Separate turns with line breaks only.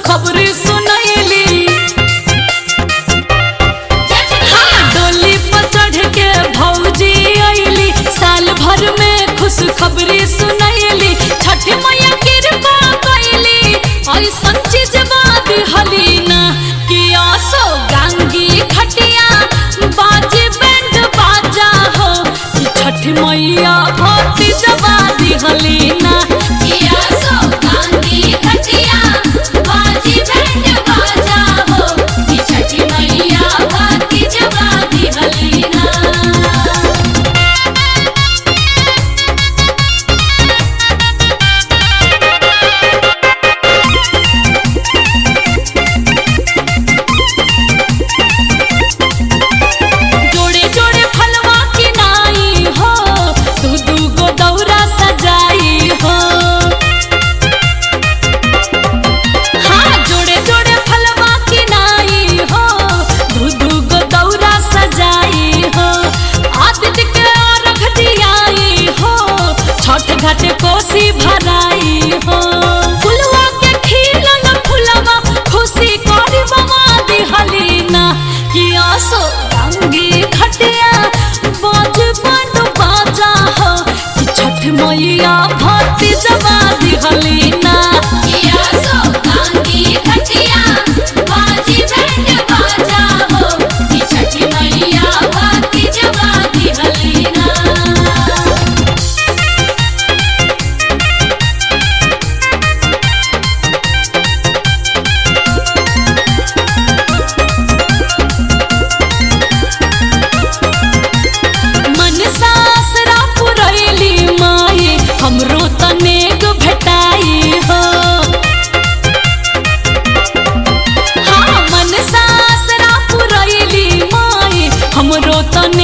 खबरी सुनैली हाँ, डोली पर चढ़ के भौजी अइली साल भर में खुश खबरी सुनैली छठ मैया कृपा कैली ऐसन चीज बात हलीना कि आसो गांगी खटिया बाजे बैंड बाजा हो कि छठ मैया भक्ति जबा दिहलीना
किया सो गांधी खटिया बाजी बैंड बाजा हो कि छठी मैया बाती जगा दी हलीना
जोड़े जोड़े फलवा की नाई हो दू दू गो दौरा सजाई हो हाँ जोड़े जोड़े फलवा की नाई हो दू दू गो दौरा सजाई हो आदित्य के अर्घ दियाई हो छठ घाट कोसी भराई हो फुलवा के खिलल फुलवा खुशी करी बमा दिहलीना कि आसो रंगी खटिया बाज बंड बाजा हो कि छठ मैया भक्ति जबा दिहलीना
किया सो गांधी खटिया बाजी बैंड बाजा हो कि छठी मैया बाती जगा दी हलीना
मन सासरा पुरैली माए हमरो तनेक भेटाई हो हाँ मन सासरा पुरैली माए हमरो तने